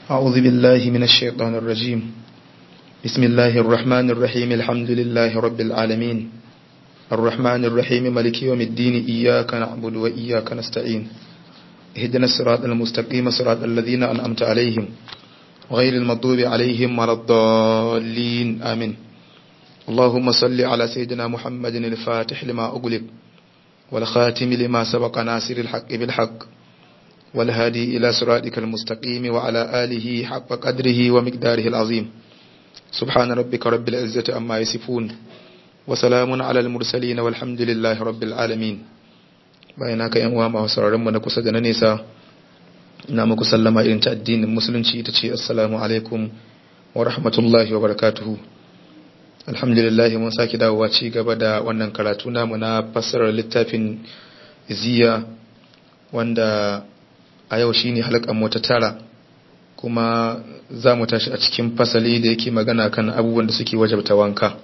أعوذ بالله من الشيطان الرجيم بسم الله الرحمن الرحيم الحمد لله رب العالمين الرحمن الرحيم ملك يوم الدين إياك نعبد وإياك نستعين اهدنا الصراط المستقيم صراط الذين أنعمت عليهم غير المغضوب عليهم ولا الضالين آمين اللهم صل على سيدنا محمد الفاتح لما أغلق والخاتم لما سبق ناصر الحق بالحق والهادي إلى صراطك المستقيم وعلى آله حق قدره ومقداره العظيم سبحان ربك رب العزة أما يصفون وسلام على المرسلين والحمد لله رب العالمين bayan haka yan uwa masu sauraron mu na kusa da na nesa ina muku sallama irin ta addinin musulunci ita ce assalamu alaikum wa rahmatullahi wa barakatuhu alhamdulillah mun sake dawowa ci gaba da wannan karatu namu na fassarar littafin ziya wanda a yau shine halkan mu ta tara kuma za mu tashi a cikin fasali da yake magana kan abubuwan da suke wajabta wanka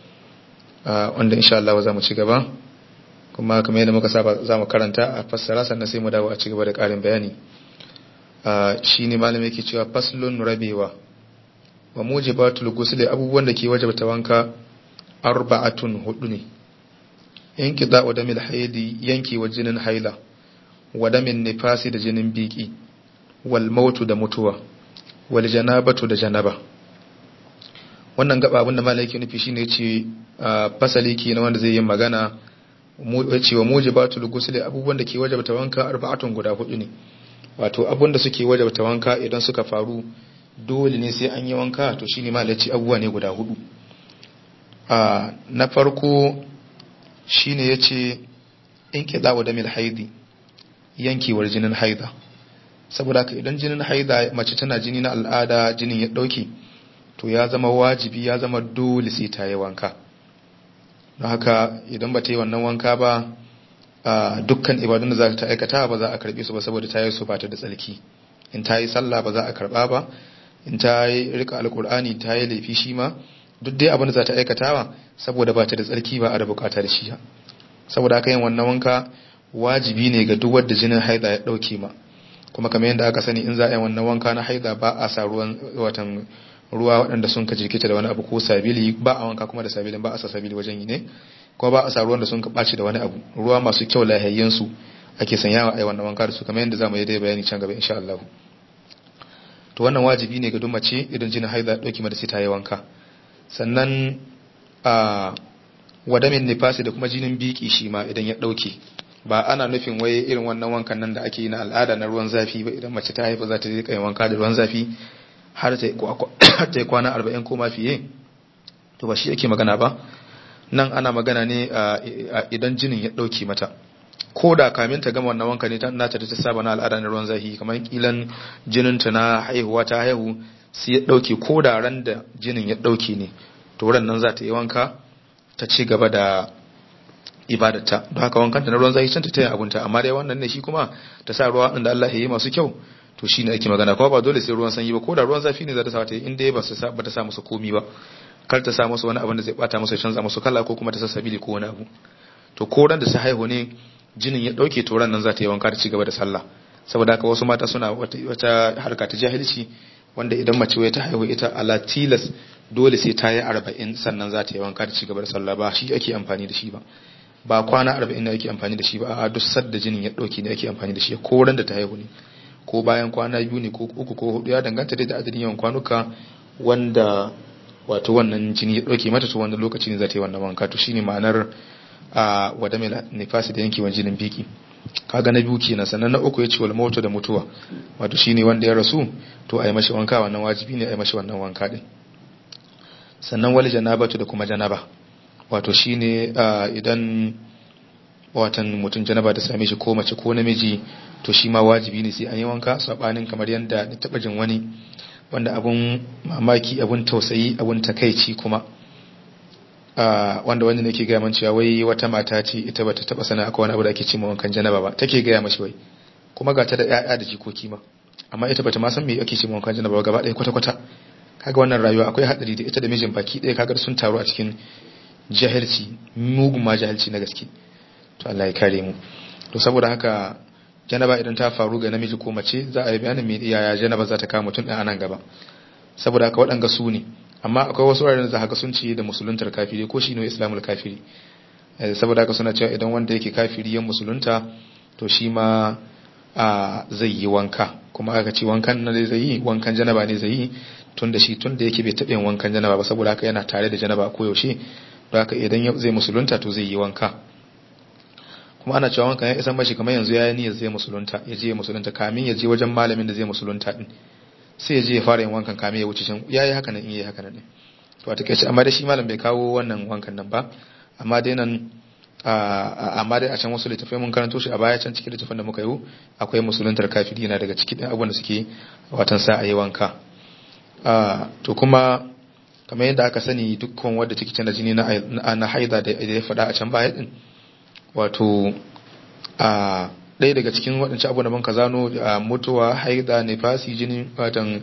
wanda insha Allah za mu ci gaba kuma kamar yadda muka saba za mu karanta a fassara sannan sai mu dawo a ci gaba da ƙarin bayani shi ne malam yake cewa faslun rabewa wa mujibatul ghusl abubuwan da ke wajabta wanka arba'atun hudu ne yanki da damil haidi yanki wa jinin haila wa damin nifasi da jinin biki wal mautu da mutuwa wal janabatu da janaba wannan gaba abinda malam yake nufi shine yace fasali ke na wanda zai yi magana cewa mujibatul ghusl abubuwan da ke wajabta wanka arba'atun guda hudu ne wato abun da suke wajabta wanka idan suka faru dole ne sai an yi wanka to shine ma laci abubuwa ne guda hudu a na farko shine yace in kidawa da mil haidi yankewar jinin haida saboda haka idan jinin haida mace tana jini na al'ada jinin ya dauke to ya zama wajibi ya zama dole sai ta yi wanka don haka idan ba ta yi wannan wanka ba dukkan ibadun da za ta aikata ba za a karbe su ba saboda ta yi su ba ta da tsarki in ta yi sallah ba za a karba ba in ta yi rika alkur'ani ta yi laifi shi ma duk dai abin da za ta aikata ba saboda ba ta da tsarki ba a da bukata da shi saboda haka yin wannan wanka wajibi ne ga duk wanda jinin haida ya dauke ma kuma kamar yadda aka sani in za a yi wannan wanka na haida ba a sa ruwan watan ruwa waɗanda sun ka jirkita da wani abu ko sabili ba a wanka kuma da sabilin ba a sa sabili wajen yi ne kuma ba a sa ruwan da sun ka ɓaci da wani abu ruwa masu kyau lahayyen su ake sanyawa a yi wannan wanka da su kamar yadda za mu yi dai bayani can gaba insha Allah to wannan wajibi ne ga duk mace idan jinin haida ya ɗauki mata sai ta yi wanka sannan a wadamin nifasi da kuma jinin biki shi ma idan ya ɗauke ba ana nufin wai irin wannan wankan nan da ake yi na al'ada na ruwan zafi ba idan mace ta haifa za ta je kai wanka da ruwan zafi har ta yi kwana arba'in ko ma fiye to ba shi yake magana ba nan ana magana ne idan jinin ya ɗauke mata ko da kamin ta gama wannan wanka ne ta nata da ta saba na al'ada na ruwan zafi kamar kilan jinin ta na haihuwa ta haihu sai ya ɗauke ko da ran da jinin ya ɗauke ne to ran nan za ta yi wanka ta ci gaba da ibadata don haka wankan ta na ruwan zafi can ta taya abunta amma dai wannan ne shi kuma ta sa ruwa da Allah ya yi masu kyau to shine ake magana kuma ba dole sai ruwan sanyi ba ko da ruwan zafi ne za ta sa ta yi inda ba su ba ta sa musu komi ba kar ta sa musu wani abin da zai bata musu ya canza musu kala ko kuma ta sa sabili ko wani abu to ko ran da su haihu ne jinin ya dauke to ran nan za ta yi wanka ta ci gaba da sallah saboda haka wasu mata suna wata harka ta jahilci wanda idan mace wai ta haihu ita ala tilas dole sai ta yi arba'in sannan za ta yi wanka ta ci gaba da sallah ba shi ake amfani da shi ba ba kwana arba'in ne ake amfani da shi ba a duk sadda jinin ya dauke ne ake amfani da shi ko ran da ta haihu ne ko bayan kwana biyu ne ko uku ko hudu ya danganta dai da adadin yawan kwanuka wanda wato wannan jini ya dauke mata to wannan lokaci ne za ta yi wannan wanka to shine ma'anar a wada mai nifasi da yankewan jinin biki kaga na biyu kenan sannan na uku ya ce wal mautu da mutuwa wato shine wanda ya rasu to a yi mashi wanka wannan wajibi ne a yi mashi wannan wanka din sannan wal janabatu da kuma janaba wato shine idan watan mutum janaba ta same shi ko mace ko namiji to shi ma wajibi ne sai an yi wanka sabanin kamar yadda na taba jin wani wanda abun mamaki abun tausayi abun takaici kuma wanda wanda nake gaya man cewa wai wata mata ce ita bata taba sana akwai wani abu da ake ce wankan janaba ba take gaya mashi wai kuma ga ta da ƴaƴa da jikoki ma amma ita bata ma san me ake ce wankan janaba gaba ɗaya kwata kwata kaga wannan rayuwa akwai hadari da ita da mijin baki ɗaya kaga sun taru a cikin jahilci mugun ma jahilci na gaske to Allah ya kare mu to saboda haka janaba idan ta faru ga namiji ko mace za a yi bayanin me yaya janaba za ta kama mutum ɗin a nan gaba saboda haka waɗanga su ne amma akwai wasu wuraren da haka sun ce da musuluntar kafiri ko shi ne islamul kafiri saboda haka suna cewa idan wanda yake kafiri yan musulunta to shi ma zai yi wanka kuma aka ce wankan na zai yi wankan janaba ne zai yi tun da shi tun da yake bai taɓa yin wankan janaba ba saboda haka yana tare da janaba ko yaushe don haka idan zai musulunta to zai yi wanka kuma ana cewa wankan ya isa mashi kamar yanzu ya yi niyyar zai musulunta ya je musulunta kamin ya je wajen malamin da zai musulunta din sai ya je ya fara yin wankan kamin ya wuce can ya yi haka nan in yi haka nan ne to a takaice amma da shi malam bai kawo wannan wankan nan ba amma dai nan amma dai a can wasu littafai mun karanto shi a baya can cikin littafin da muka yi akwai musuluntar kafiri yana daga cikin abubuwan da suke watan sa a yi wanka to kuma kamar yadda aka sani dukkan wadda take canza jini na haida da ya faɗa a can baya din wato a ɗaya daga cikin waɗancan abubuwan da muka zano mutuwa haida nifasi jinin watan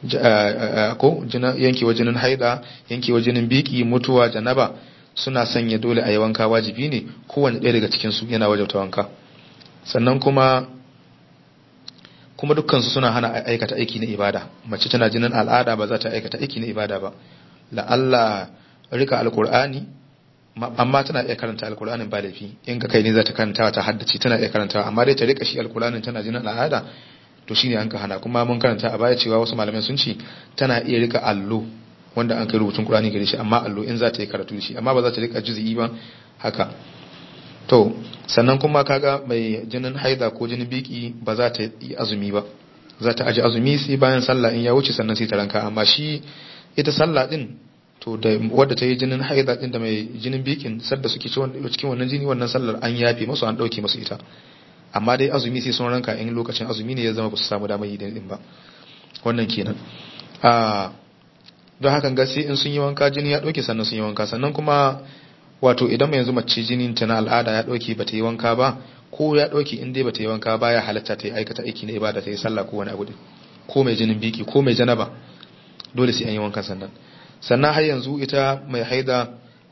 ko yankewa jinin haida yankewa jinin biki mutuwa janaba suna sanya dole a yi wanka wajibi ne kowane ɗaya daga cikinsu yana wajabta wanka sannan kuma kuma dukkansu suna hana aikata aiki na ibada mace tana jinin al'ada ba za ta aikata aiki na ibada ba la'alla rika alkur'ani amma tana iya karanta alkur'anin ba laifi in ka kai ne za ta karanta ta haddace tana iya karanta amma dai ta rika shi alkur'anin tana jinin al'ada to shine an ka hana kuma mun karanta a baya cewa wasu malamai sun ce tana iya rika allo wanda an kai rubutun Qur'ani gare shi amma allo in za ta yi karatu shi amma ba za ta rika juz'i ba haka to sannan kuma kaga mai jinin haida ko jinin biki ba za ta yi azumi ba za ta aji azumi sai bayan sallah in ya wuce sannan sai ta ranka amma shi ita sallah din to da wadda ta yi jinin haida din da mai jinin bikin sadda suke cikin wannan jini wannan sallar an yafe masu an dauke masu ita amma dai azumi sai sun ranka in lokacin azumi ne ya zama ba su samu damar yi din ba wannan kenan a don hakan ga sai in sun yi wanka jini ya ɗauke sannan sun yi wanka sannan kuma wato idan mai yanzu mace jinin ta na al'ada ya ɗauke ba ta yi wanka ba ko ya ɗauke in dai ba ta yi wanka ba ya halatta ta yi aikata aiki na ibada ta yi sallah ko wani abu din ko mai jinin biki ko mai janaba dole sai an yi wanka sannan sannan har yanzu ita mai haida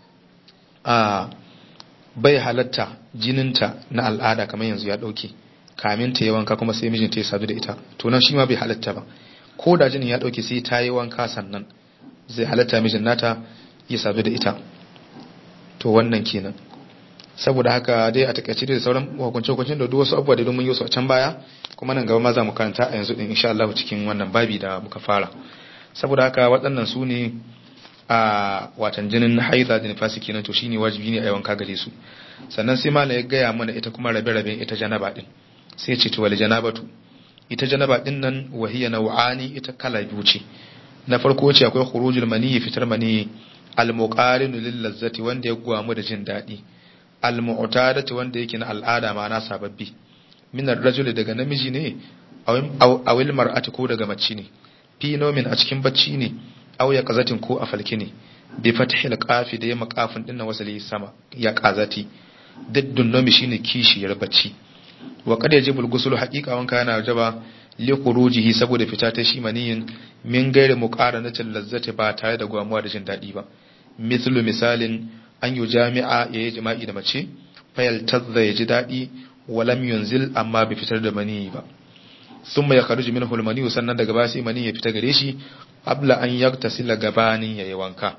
a bai halatta jininta na al'ada kamar yanzu ya ɗauke kamin ta yi wanka kuma sai mijinta ya sadu da ita to nan shi ma bai halatta ba ko da jinin ya ɗauke sai ta yi wanka sannan zai halatta mijin nata ya sadu da ita to wannan kenan saboda haka dai a takaice da sauran hukunce-hukuncin da duk wasu abubuwa da mun yi su a can baya kuma nan gaba ma za mu karanta a yanzu din insha Allah cikin wannan babi da muka fara saboda haka waɗannan su ne a watan jinin haida da nifasi kenan to shine wajibi ne a yawan ka gare su sannan sai malam ya gaya mana ita kuma rabe-raben ita janaba din sai ce to wal janabatu ita janaba din nan wahiya nau'ani ita kala biyu ce na farko ce akwai khurujul mani fitar mani al-muqarinu lil lazzati wanda ya gwamu da jin dadi al-mu'tadati wanda yake na al'ada ma na sababbi min ar-rajul daga namiji ne aw il mar'ati ko daga mace ne fi nomin a cikin bacci ne aw ya qazatin ko a falki ne bi fathil qafi da ya maqafin dinnan wasali sama ya qazati diddun nomi shine kishiyar bacci wa qad yajibu al-ghusl haqiqa wanka yana wajaba li khurujihi saboda fita ta shi maniyin min gairi muqaranatin lazzati ba tare da gwamuwa da jin dadi ba mithlu misalin an yi jami'a yayi jima'i da mace fayal tazza ya ji dadi walam yunzil amma bai fitar da maniyi ba thumma yakhruju minhu al-mani sannan daga baya sai mani ya fita gare shi qabla an yaktasila gabanin yayi wanka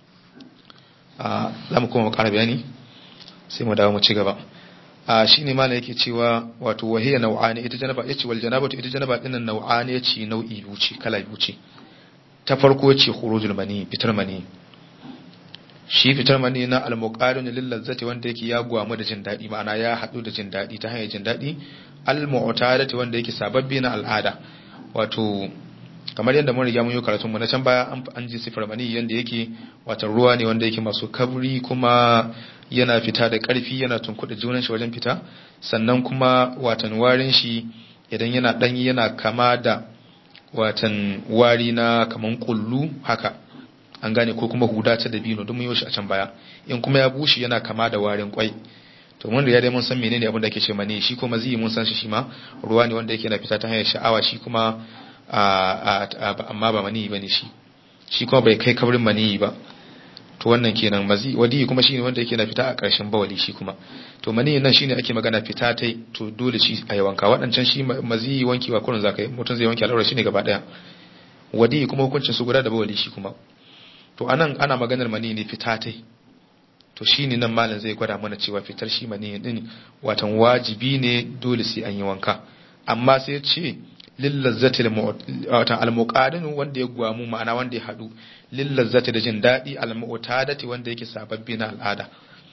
a zamu kuma ƙara bayani sai mu dawo mu ci gaba a shine malam yake cewa wato wahiya nau'ani ita janaba yace wal janabatu ita janaba dinnan nau'ani yace nau'i biyu ce kala biyu ce ta farko yace khurujul mani fitar mani shi fitar mani na al-muqarin lil lazzati wanda yake ya gwamu da jin dadi ma'ana ya hadu da jin dadi ta hanyar jin dadi al-mu'tadati wanda yake sababbi na al'ada wato kamar yadda mun riga mun yi karatun mu na can baya an ji sifar mani yanda yake wato ruwa ne wanda yake masu kabri kuma yana fita da ƙarfi yana tunkuɗa junan shi wajen fita sannan kuma watan warin shi idan yana ɗanyi yana kama da watan wari na kaman kullu haka an gane ko kuma huda ta dabino don mun yi shi a can baya in kuma ya bushe yana kama da warin kwai to mun riga dai mun san menene abin da ake ce mani shi kuma zai mun san shi shi ma ruwa ne wanda yake na fita ta hanyar sha'awa shi kuma amma ba mani bane shi shi kuma bai kai kabrin mani ba to wannan kenan mazi wadi kuma shine wanda yake na fita a ƙarshen bawali shi kuma to mani nan shine ake magana fita tai to dole shi a wanka waɗancan shi mazi wankewa kurin zaka yi mutum zai wanke al'aura shine gaba daya wadi kuma hukuncin su guda da bawali shi kuma to anan ana maganar mani ne fita tai to shine nan malam zai gwada mana cewa fitar shi mani din watan wajibi ne dole sai an yi wanka amma sai ya ce lillazzati watan almuqadin wanda ya gwamu ma'ana wanda ya hadu lillazzati da jin dadi almu'tadati wanda yake sababbi na al'ada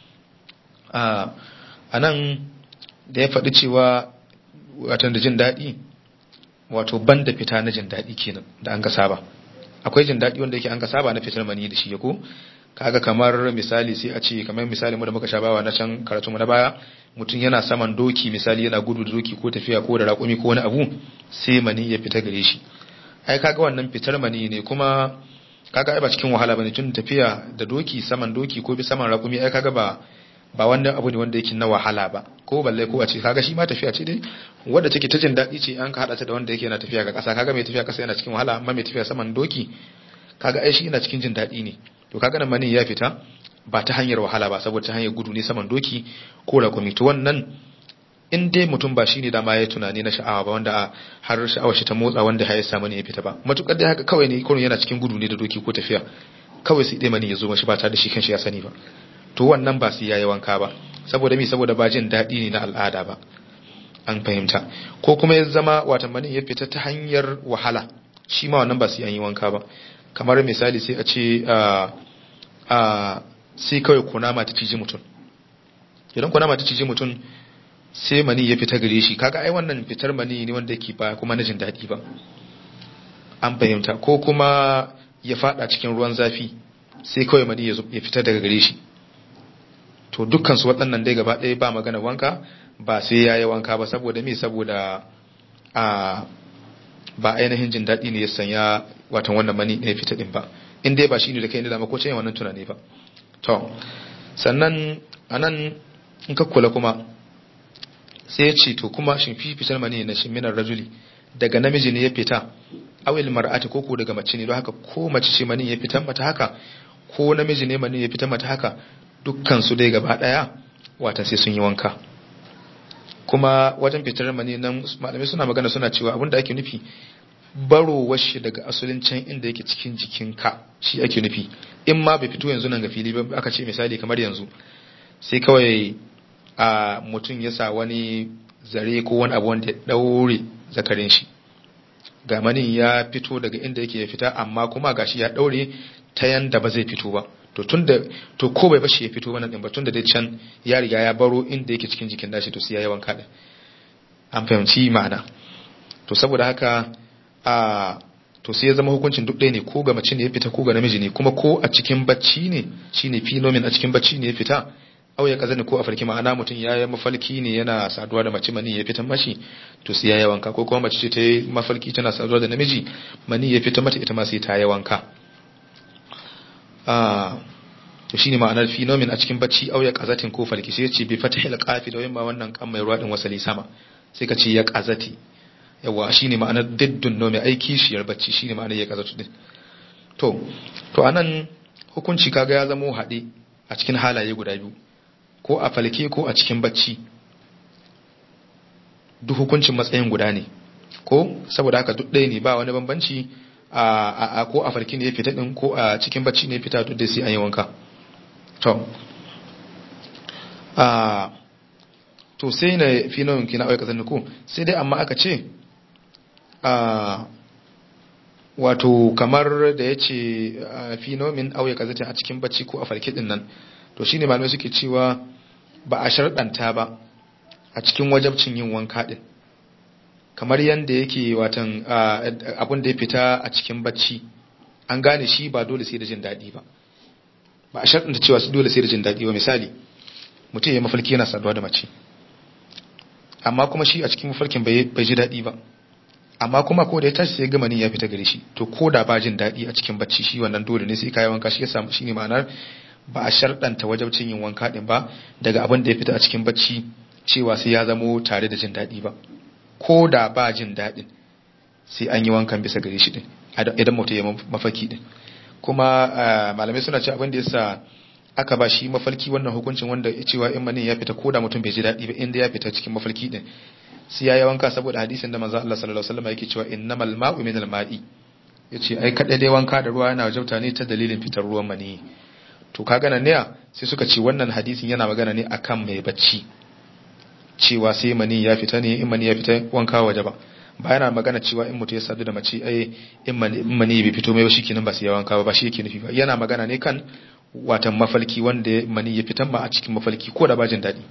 a nan da ya faɗi cewa watan da jin dadi wato banda fita na jin dadi kenan da an ka saba akwai jin dadi wanda yake an ka saba na fitar mani da shi ya ko kaga kamar misali sai a ce kamar misali mu da muka shabawa na can karatu mu na baya mutum yana saman doki misali yana gudu da doki ko tafiya ko da raƙumi ko wani abu sai mani ya fita gare shi ai kaga wannan fitar mani ne kuma kaga ai ba cikin wahala bane tun tafiya da doki saman doki ko bi saman raƙumi ai kaga ba ba wanda abu ne wanda yake na wahala ba ko balle ko a ce kaga shi ma tafiya ce dai wanda take ta jin daɗi ce an ka hada ta da wanda yake yana tafiya ga ƙasa kaga mai tafiya ƙasa yana cikin wahala amma mai tafiya saman doki kaga ai shi yana cikin jin daɗi ne to kaga nan mani ya fita ba ta hanyar wahala ba saboda ta hanyar gudu ne saman doki ko rakumi to wannan in dai mutum ba shine dama ya tunani na sha'awa ba wanda har sha'awar shi ta motsa wanda ya samu ne ya fita ba matukar dai haka kawai ne kurun yana cikin gudu ne da doki ko tafiya kawai sai dai mani ya zo mashi ba tare da shi kanshi ya sani ba to wannan ba sai yayi wanka ba saboda mi saboda ba jin daɗi ne na al'ada ba an fahimta ko kuma ya zama watan mani ya fita ta hanyar wahala shi ma wannan ba sai an yi wanka ba kamar misali sai a ce a sai kawai kunama ta ciji mutum idan kunama ta ciji mutum sai mani ya fita gare shi kaga ai wannan fitar mani ne wanda yake ba kuma na jin daɗi ba an fahimta ko kuma ya fada cikin ruwan zafi sai kawai mani ya fita daga gare shi to dukkan su waɗannan dai gaba ɗaya ba magana wanka ba sai ya yi wanka ba saboda me saboda a ba ainihin jin daɗi ne ya sanya watan wannan mani ne fita ɗin ba in dai ba shi ne da kai ne da mako ce wannan tunani ba to sannan anan in ka kula kuma sai ya ce to kuma shin fi fitar mani na shi minar rajuli daga namiji ne ya fita awil mar'ati ko ko daga mace ne don haka ko mace ce mani ya fita mata haka ko namiji ne mani ya fita mata haka dukkan su dai gaba daya wata sai sun yi wanka kuma wajen fitar mani nan malamai suna magana suna cewa abinda ake nufi barowar shi daga asalin can inda yake cikin jikinka shi ake nufi in ma bai fito yanzu nan ga fili ba aka ce misali kamar yanzu sai kawai a mutum ya sa wani zare ko wani abu wanda ya daure zakarin shi ga manin ya fito daga inda yake ya fita amma kuma gashi ya daure ta yanda ba zai fito ba to tunda to ko bai bashi ya fito wannan din ba tunda dai can ya riga ya baro inda yake cikin jikin dashi to sai ya yi wanka din an fahimci ma'ana to saboda haka a to sai ya zama hukuncin duk ɗaya ne ko ga mace ne ya fita ko ga namiji ne kuma ko a cikin bacci ne shine phenomenon a cikin bacci ne ya fita au ya kaza ne ko a farki ma'ana mutum ya yi mafalki ne yana saduwa da mace mani ya fita mashi to sai ya yi wanka ko kuma mace ce ta yi mafalki tana saduwa da namiji mani ya fita mata ita ma sai ta yi wanka to shine ma'anar phenomenon a cikin bacci au ya kazatin ko falki sai ya ce bi fatahil qafi da yamma wannan kan mai ruwa din wasali sama sai ka ce ya kazati yawa shine ma'anar diddun nomi aiki shiyar bacci shine ma'anar ya kazatu din to to anan hukunci kaga ya zama haɗe a cikin halaye guda biyu ko a falke ko a cikin bacci duk hukuncin matsayin guda ne ko saboda haka duk ɗaya ne ba wani bambanci a ko a falki ne ya fita din ko a cikin bacci ne ya fita duk da sai an yi wanka to a to sai na fi nauyin kina auka zanni ko sai dai amma aka ce a wato kamar da ya ce finomin auya kazatin a cikin bacci ko a farki din nan to shine malamai suke cewa ba a sharɗanta ba a cikin wajabcin yin wanka din kamar yadda yake watan abin da ya fita a cikin bacci an gane shi ba dole sai da jin daɗi ba ba a sharɗanta cewa su dole sai da jin daɗi ba misali mutum ya mafarki yana saduwa da mace amma kuma shi a cikin mafarkin bai ji daɗi ba amma kuma ko da ya tashi sai gama ni ya fita gare shi to ko da ba jin daɗi a cikin bacci shi wannan dole ne sai kayi wanka shi ya samu shi ne ma'anar ba a sharɗanta wajabcin yin wanka ɗin ba daga abin da ya fita a cikin bacci cewa sai ya zamo tare da jin daɗi ba ko da ba jin daɗin sai an yi wankan bisa gare shi ɗin idan mutum ya mafaki ɗin kuma malamai suna ce abin da yasa aka ba shi mafalki wannan hukuncin wanda cewa in mani ya fita koda mutum bai ji daɗi ba inda ya fita cikin mafalki din sai ya yi wanka saboda hadisin da manzo Allah sallallahu alaihi wasallam yake cewa innamal ma'u minal ma'i yace ai kada dai wanka da ruwa yana wajabta ne ta dalilin fitar ruwan mani to kaga nan ne sai suka ce wannan hadisin yana magana ne akan mai bacci cewa sai mani ya fita ne in mani ya fita wanka waje ba ba yana magana cewa in mutum ya sadu da mace ai in mani bai fito mai ba shikenan ba sai ya wanka ba ba shi yake nufi ba yana magana ne kan watan mafalki wanda mani ya fitan ba a cikin mafalki ko da bajin daɗi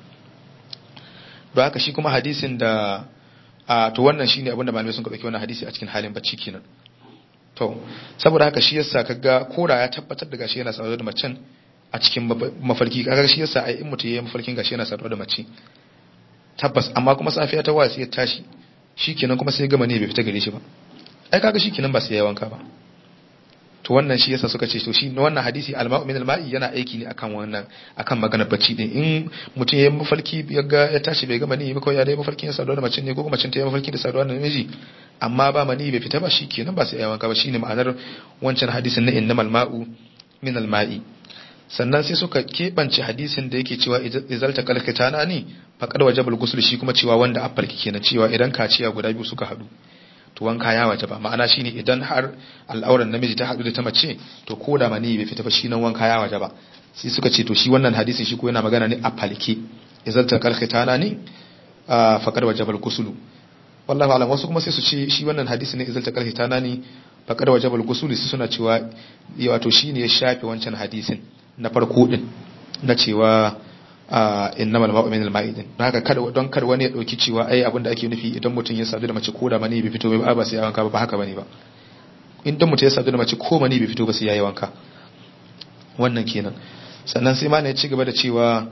don haka shi kuma hadisin da a to wannan shine abin da malamai sun ɗauki wannan hadisi a cikin halin bacci kenan to saboda haka shi yasa kaga kora ya tabbatar da gashi yana saduwa da macen a cikin mafarki kaga shi yasa ai in mutum yayi mafarkin gashi yana saduwa da mace tabbas amma kuma safiya ta wasi ya tashi shikenan kuma sai gama ne bai fita gare shi ba ai kaga shikenan ba sai ya wanka ba to wannan shi yasa suka ce to shi wannan hadisi al-ma'u min al-ma'i yana aiki ne akan wannan akan maganar bacci din in mutum yayin mafarki ya ga ya tashi bai ga mani ba kawai ya dai mafarkin ya saduwa da mace ne ko kuma macen ta yi mafarki da saduwa da namiji amma ba mani bai fita ba shikenan ba sai ya wanka ba shine ma'anar wancan hadisin na innamal ma'u min al-ma'i sannan sai suka keɓance hadisin da yake cewa izalta kalkitana ne faƙar wajabal gusul shi kuma cewa wanda afalki kenan cewa idan kaciya guda biyu suka haɗu to wanka ya waje ba ma'ana shine idan har al'auran namiji ta haɗu da ta mace to ko da mani bai fita ba shi nan wanka ya waje ba sai suka ce to shi wannan hadisin shi ko yana magana ne a falke izalta kalkitana ne faƙar wajabal gusulu wallahi alam wasu kuma sai su ce shi wannan hadisi ne izalta kalkitana ne faƙar wajabal gusulu sai suna cewa wato shine ya shafe wancan hadisin na farko din na cewa innamal ma'u minal ma'i din don haka kada don kada wani ya dauki cewa ai abinda ake nufi idan mutum ya sadu da mace ko da mani bai fito ba ba sai ya wanka ba haka bane ba idan mutum ya sadu da mace ko mani bai fito ba sai ya yi wanka wannan kenan sannan sai malai ya ci gaba da cewa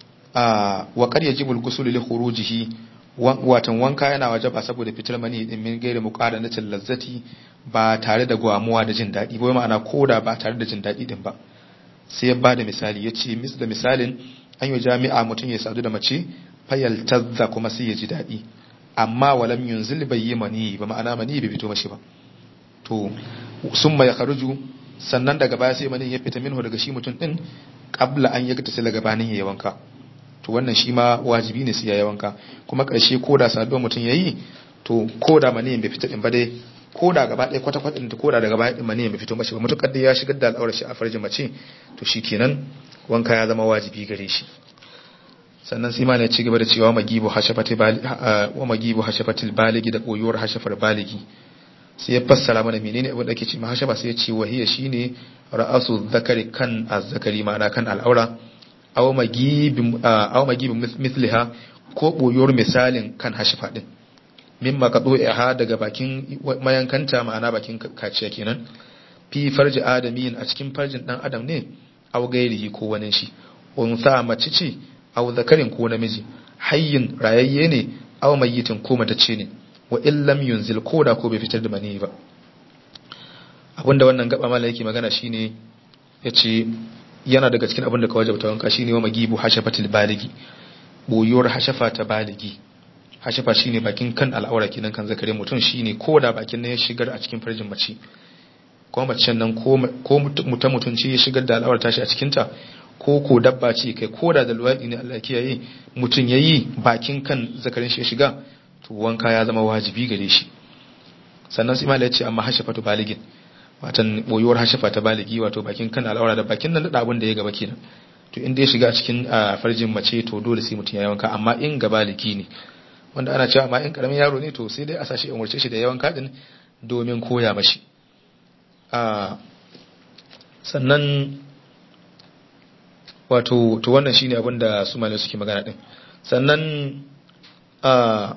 wa qad yajibul ghusl li khurujihi watan wanka yana wajaba saboda fitar mani din min gairi muqadanatil lazzati ba tare da gwamuwa da jin daɗi ba ma'ana koda ba tare da jin daɗi din ba sai ya bada misali ya ce mis da misalin an yi jami'a mutum ya sadu da mace fayal tazza kuma sai ya ji daɗi amma walam yunzil bai yi mani ba ma'ana mani bai fito mashi ba to sun ya kharuju sannan daga baya sai mani ya fita minhu daga shi mutum din qabla an yaga tasila gabanin ya wanka to wannan shi ma wajibi ne sai ya wanka kuma karshe ko da saduwa mutum yayi to ko da mani bai fita din ba dai ko da gaba ɗaya kwata-kwata ɗin ko da daga baya ɗin mani bai fito mashi ba mutukar da ya shigar da al'aurar shi a farjin mace to shi kenan wanka ya zama wajibi gare shi sannan sai mana ci gaba da cewa magibu hashafati wa magibu hashafatil baligi da koyuwar hashafar baligi sai ya fassara mana menene abin da ake ce hashafa sai ya ce wahiya shine ra'asu zakari kan azzakari ma'ana kan al'aura aw magibi aw magibi mithliha ko boyuwar misalin kan hashafa din mimma ka ha daga bakin mayankanta ma'ana bakin kaciya kenan fi farji adamiyin a cikin farjin dan adam ne aw gairihi ko wani shi unsa mace ce aw zakarin ko namiji hayyin rayayye ne aw mayyitin ko matacce ne wa illam yunzil ko da ko bai fitar da mani ba abinda wannan gaba mala yake magana shine yace yana daga cikin abinda ka wajabta wanka shine wa magibu hashafatil baligi boyuwar hashafa ta baligi hashafa shine bakin kan al'aura kenan kan zakare mutum shine ko da bakin nan ya shigar a cikin farjin mace ko macen nan ko mutum mutum ce ya shigar da al'aura tashi a cikin ta ko ko dabba ce kai ko da da luwadi ne Allah kiyaye mutum yayi bakin kan zakarin shi ya shiga to wanka ya zama wajibi gare shi sannan sai malai ya ce amma hashafatu baligin watan boyuwar hashafa ta baligi wato bakin kan al'aura da bakin nan da abin da ya gaba kenan to in dai shiga a cikin farjin mace to dole sai mutum ya yi wanka amma in ga baligi ne wanda ana cewa ma in karamin yaro ne to sai dai a sashi umarce shi da yawan kadin domin koya mashi sannan wato to wannan shine abin da su malai suke magana din sannan a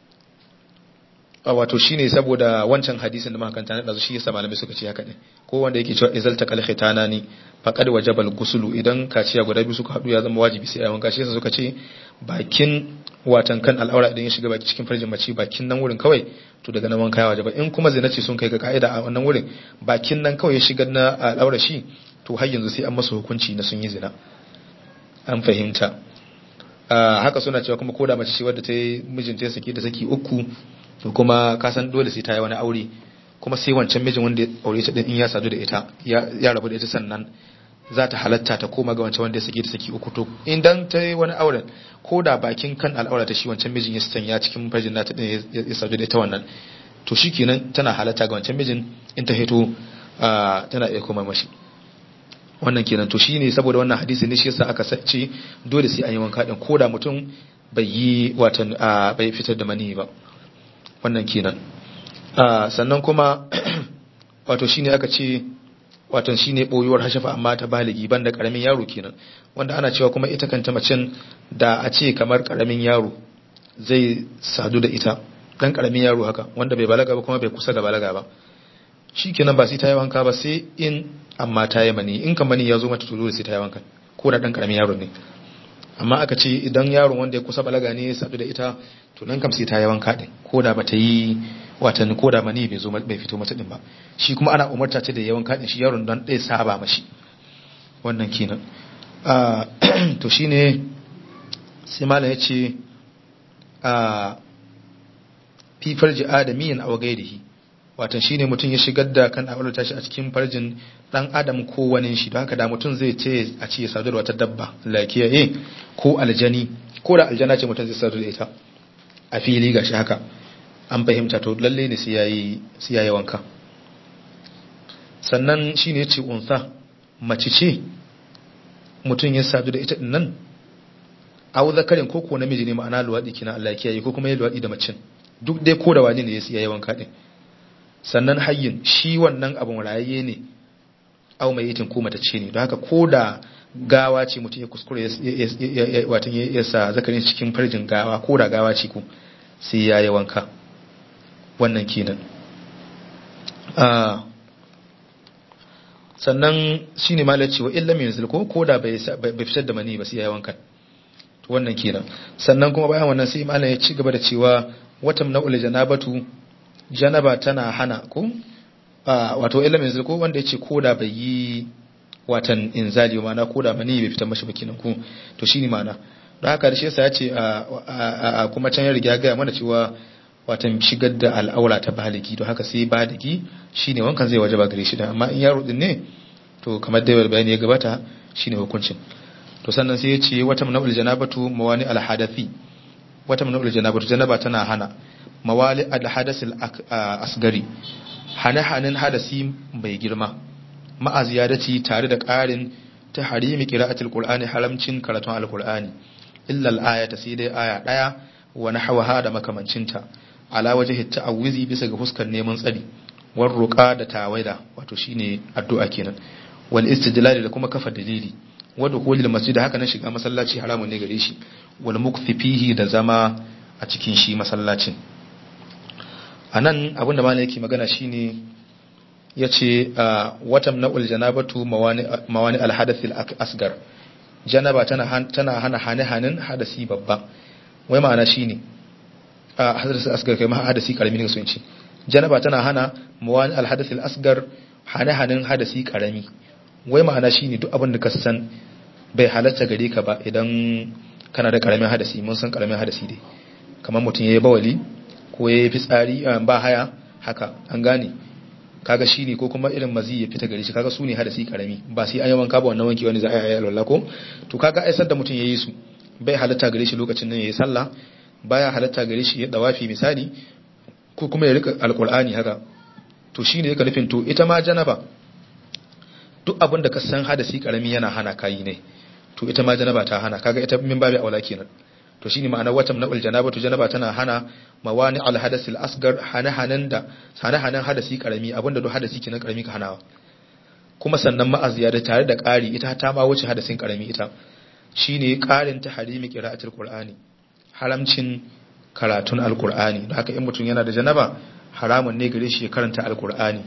wato shine saboda wancan hadisin da makanta na dazu shi yasa malamai suka ce haka ne ko wanda yake cewa izalta kal khitana ni faqad wajabal gusulu idan kaciya guda biyu suka hadu ya zama wajibi sai ayi wanka shi yasa suka ce bakin watan kan al'aura idan ya shiga baki cikin farjin mace bakin nan wurin kawai to daga nan wanka ya wajaba in kuma zina ce sun kai ga ka'ida a wannan wurin bakin nan kawai ya shiga na al'aura shi to har yanzu sai an masa hukunci na sun yi zina an fahimta haka suna cewa kuma koda mace ce wadda ta yi mijinta ya saki da saki uku to kuma ka san dole sai ta yi wani aure kuma sai wancan mijin wanda ya aure ta din in ya sadu da ita ya rabu da ita sannan za ta halatta ta koma ga wancan wanda ya saki ta saki uku to idan ta yi wani auren ko da bakin kan al'aura ta shi wancan mijin ya sanya cikin farjin nata din ya sadu da ita wannan to shikenan tana halatta ga wancan mijin in ta hito tana iya koma mashi wannan kenan to shine saboda wannan hadisi ne shi yasa aka sace dole sai an yi wanka din ko da mutum bai yi watan bai fitar da mani ba wannan kenan sannan kuma wato shine aka ce wato shine boyuwar hashafa amma ta baligi banda karamin yaro kenan wanda ana cewa kuma ita kanta macen da a ce kamar karamin yaro zai sadu da ita dan karamin yaro haka wanda bai balaga ba kuma bai kusa ga balaga ba shikenan ba sai ta yi wanka ba sai in amma ta yi mani in kan mani ya zo mata to dole sai ta yi wanka ko da dan karamin yaro ne amma aka ce idan yaron wanda ya kusa balaga ne ya sadu da ita to nan kam sai ta yi wanka din ko da bata yi watan ko da mani bai zo bai fito mata din ba shi kuma ana umarta ta da yawan kadin shi yaron don ɗaya saba mashi wannan kenan to shine sai malam yace a fi farji adamiyin aw gairihi watan shine mutum ya shigar da kan aure tashi a cikin farjin dan adam ko wani shi don haka da mutum zai ce a ce ya sadu da wata dabba lakiya eh ko aljani ko da aljana ce mutum zai sadu da ita a fili gashi haka an fahimta to lalle ne sai yayi sai yayi wanka sannan shine yace unsa mace ce mutum ya sadu da ita din nan aw zakarin ko ko namiji ne ma'ana luwadi kina Allah kiyaye ko kuma ya luwadi da macin duk dai ko da wani ne ya yayi wanka din sannan hayyin shi wannan abun rayaye ne aw mai yitin ko mata ce ne don haka ko da gawa ce mutum ya kuskure watan ya sa zakarin cikin farjin gawa ko da gawa ce ko sai ya yi wanka wannan kenan sannan shi ne malar cewa illa mai yanzu ko ko da bai fitar da mani ba sai ya yi wankan wannan kenan sannan kuma bayan wannan sai malar ya ci gaba da cewa watan na'ul janabatu janaba tana hana ko wato illa mai yanzu ko wanda ya ce ko da bai yi watan inzali mana ko da mani bai fitar mashi ba kenan ko to shi ne mana don haka da shi yasa ya ce a kuma can ya riga gaya mana cewa watan shigar da al'aura ta baligi don haka sai baligi shine wankan zai wajaba gare shi da amma in yaro din ne to kamar da bayani ya gabata shine hukuncin to sannan sai ya ce wata manabul janabatu mawani alhadathi wata manabul janabatu janaba tana hana mawali alhadathil asgari hane hanin hadasi bai girma ma'a ziyadati tare da ƙarin ta harimi qira'atul qur'ani haramcin karatun alqur'ani illa al-ayata sai dai aya daya wa nahwaha da makamancinta ala wajhi ta'awizi bisa ga fuskar neman tsari war ruqa da tawaida wato shine addu'a kenan wal istidlal da kuma kafa dalili wa dukhulil masjid haka nan shiga masallaci haramun ne gare shi wal mukfi fihi da zama a cikin shi masallacin anan abinda malai yake magana shine yace watam na'ul janabatu mawani mawani al hadath al asgar janaba tana tana hana hane hanin hadasi babba wai ma'ana shine a hadasi asgar kai ma hadasi karami ne sun ce janaba tana hana mawani al hadath al asgar hane hanin hadasi karami wai ma'ana shine duk abin da ka san bai halatta gare ka ba idan kana da karamin hadasi mun san karamin hadasi dai kamar mutum yayi bawali ko yayi fitsari ba haya haka an gane kaga shine ko kuma irin mazi ya fita gare shi kaga su ne hadasi karami ba sai an yi wanka ba wannan wanki wani za a yi alwala ko to kaga ai da mutum yayi su bai halatta gare shi lokacin nan yayi sallah baya halatta gare shi ya dawafi misali ko kuma ya rika alqur'ani haka to shine yake nufin to ita ma janaba duk abin da ka san hadasi karami yana hana kayi ne to ita ma janaba ta hana kaga ita min babu aula kenan to shine ma'anar watam na'ul janaba to janaba tana hana mawani al hadasil asgar hana hanan da hana hanan hadasi karami abinda duk hadasi kenan karami ka hanawa kuma sannan ma'aziya da tare da ƙari ita ta ma wuce hadasin karami ita shine ƙarin ta harimi qira'atul qur'ani haramcin karatun alqur'ani da haka in mutum yana da janaba haramun ne gare shi ya karanta alqur'ani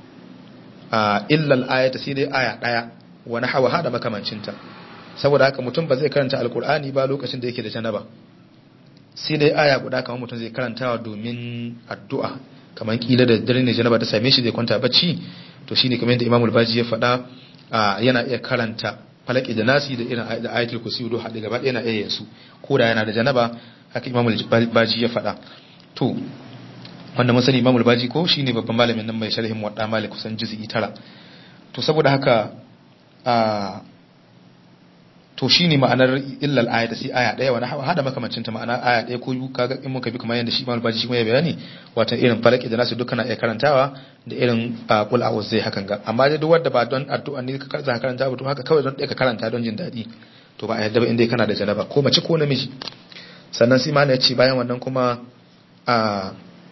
a illal ayata sai dai aya daya wani hawa hada makamancinta saboda haka mutum ba zai karanta alkur'ani ba lokacin da yake da janaba sai dai aya guda kamar mutum zai karantawa domin addu'a kamar kila da dare ne janaba ta same shi zai kwanta bacci to shine kamar yadda Imam Baji ya faɗa yana iya karanta falaki da nasi da irin da ayatul kursi do haɗe gaba yana iya yin su ko da yana da janaba haka Imam Baji ya faɗa to wanda mun sani Imam al-Baji ko shine babban malamin nan mai sharhin Muwatta Malik kusan juz'i tara to saboda haka a to shine ma'anar illal ayata sai aya daya wani hada makamancin ta ma'ana aya daya ko biyu kaga in muka bi kamar yadda shi Imam al-Baji shi kuma ya bayani wato irin falaki da nasu dukkan iya karantawa da irin qul a'udhu zai hakan ga amma dai duk wanda ba don addu'a ne ka karanta ba to haka kawai don ka karanta don jin daɗi to ba a yadda ba inda kana da janaba ko mace ko namiji sannan sai mana ya ce bayan wannan kuma a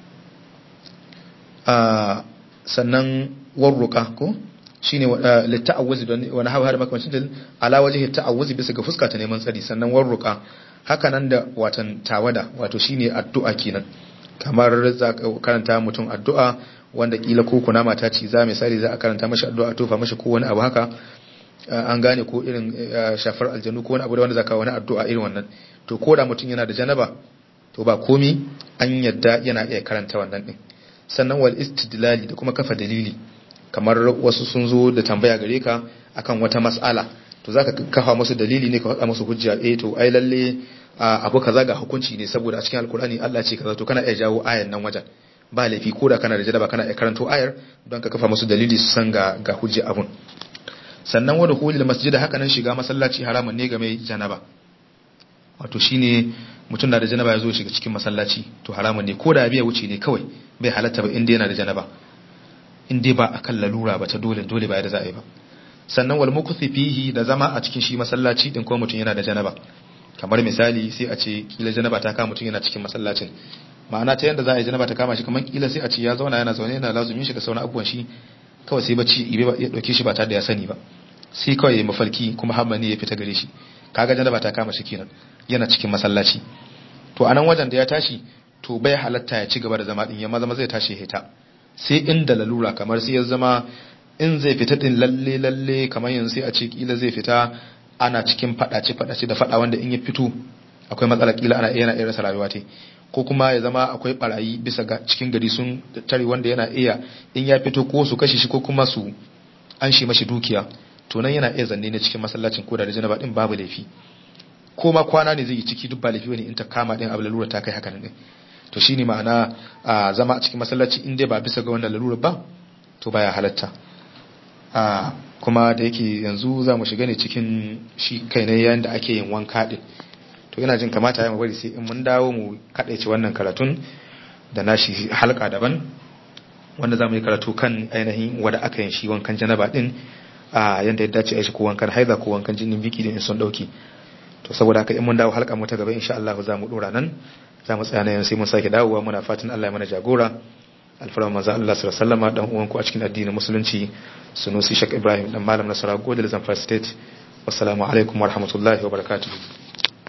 a sannan warruka ko shine litta'awuzi don wani hawa da makamancin da ala waje ta'awuzi bisa ga fuska ta neman tsari sannan warruka haka nan da watan tawada wato shine addu'a kenan kamar za ka karanta mutum addu'a wanda kila ko kuna mata ci za misali za a karanta mashi addu'a tofa mashi ko wani abu haka an gane ko irin shafar aljanu ko wani abu da wanda zaka wani addu'a irin wannan to ko da mutum yana da janaba to ba komi an yadda yana iya karanta wannan din sannan wal istidlali da kuma kafa dalili kamar wasu sun zo da tambaya gare ka akan wata mas'ala to zaka kafa musu dalili ne ka faɗa musu hujja eh to ai lalle abu kaza ga hukunci ne saboda a cikin alkur'ani Allah ce kaza to kana iya jawo ayan nan wajen ba laifi ko da kana da janaba kana iya karanto ayar don ka kafa musu dalili su san ga ga hujja abun sannan wadda hulil masjida haka nan shiga masallaci haramun ne ga mai janaba wato shine mutum na da janaba ya zo shiga cikin masallaci to haramun ne ko da biya wuce ne kawai bai halatta ba inda yana da janaba in dai ba akan lalura ba ta dole dole ba da za a yi ba sannan wal mukuthi fihi da zama a cikin shi masallaci din ko mutum yana da janaba kamar misali sai a ce kila janaba ta kama mutum yana cikin masallacin ma'ana ta yanda za a yi janaba ta kama shi kamar kila sai a ce ya zauna yana zaune yana lazumin shi da sauran abubuwan shi kawai sai bacci ibe ya dauke shi ba tare da ya sani ba sai kawai ya mafarki kuma hamma ne ya fita gare shi kaga janaba ta kama shi kenan yana cikin masallaci to anan wajen da ya tashi to bai halatta ya ci gaba da zama din ya maza zai tashi hita sai inda lalura kamar sai ya zama in zai fita din lalle lalle kamar yanzu sai a ce kila zai fita ana cikin fadace fadace da fada wanda in ya fito akwai matsala kila ana yana iya rasa rayuwa te ko kuma ya zama akwai barayi bisa ga cikin gari sun tare wanda yana iya in ya fito ko su kashe shi ko kuma su an shi mashi dukiya to nan yana iya zanne ne cikin masallacin ko da janaba din babu laifi ko ma kwana ne zai yi ciki duk ba laifi bane in ta kama din abu lalura ta kai haka ne to shine ma'ana a zama a cikin masallaci in dai ba bisa ga wannan lalura ba to baya halatta a kuma da yake yanzu za mu shiga ne cikin shi kai ne yayin da ake yin wanka din to ina jin kamata ya mu bari sai in mun dawo mu kadaice wannan karatun da nashi halka daban wanda za mu yi karatu kan ainihin wanda aka yin shi wankan janaba din a yanda ya dace a shi ko wankan haiza ko wankan jinin biki da in sun dauki to saboda haka in mun dawo halka mu ta gaba insha Allah za mu dora nan za mu tsaya nan sai mun sake dawowa muna fatan Allah ya mana jagora alfarma manzo Allah sallallahu alaihi wasallam dan uwan ku a cikin addinin musulunci sunusi Sheikh Ibrahim dan malam Nasara Godel Zamfara State wassalamu alaikum warahmatullahi wabarakatuh